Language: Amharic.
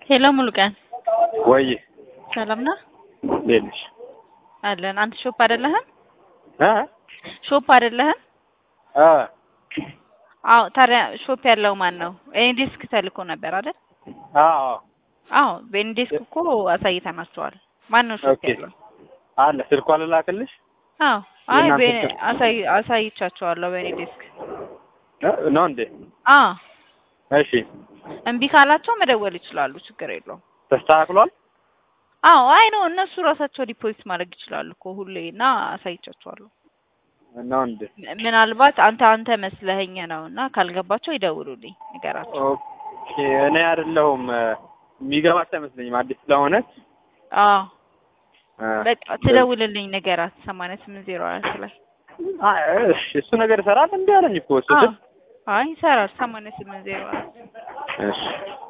ሄሎ ሙሉቀን ወይ ሰላም ነህ? እንዴት ነሽ? አለን። አንተ ሾፕ አይደለህም? እ ሾፕ አይደለህም? እ አዎ። ታዲያ ሾፕ ያለው ማን ነው? ኤንዲስክ ተልኮ ነበር አይደል? አዎ አዎ። በኤንዲስክ እኮ አሳይተናቸዋል። ማን ነው ሾፕ ኦኬ። ያለው? አለ ስልኳ ልላክልሽ አዎ። አይ የእናንተ በ- ስልክ? አሳይ አሳይቻቸዋለሁ በኤንዲስክ። እ ነው እንዴ? አዎ። እሺ እምቢ ካላቸው መደወል ይችላሉ። ችግር የለውም። ተስተካክሏል። አዎ። አይ ነው እነሱ ራሳቸው ዲፖዚት ማድረግ ይችላሉ እኮ ሁሌ እና አሳይቻቸዋለሁ። ነው እንዴ? ም- ምናልባት አንተ አንተ መስለኸኝ ነው እና ካልገባቸው ይደውሉልኝ ንገራቸው። ኦኬ እኔ አይደለሁም እ፣ የሚገባት አይመስለኝም አዲስ ስለሆነች አዎ እ፣ በቃ ትደውልልኝ ንገራት። ሰማንያ ስምንት ዜሮ አራት ላይ አይ፣ እሺ እሱ ነገር ይሰራል እንዴ አለኝ እኮ እሱ አዎ። ስል አይ ይሰራል። ሰማንያ ስምንት ዜሮ አራት እሺ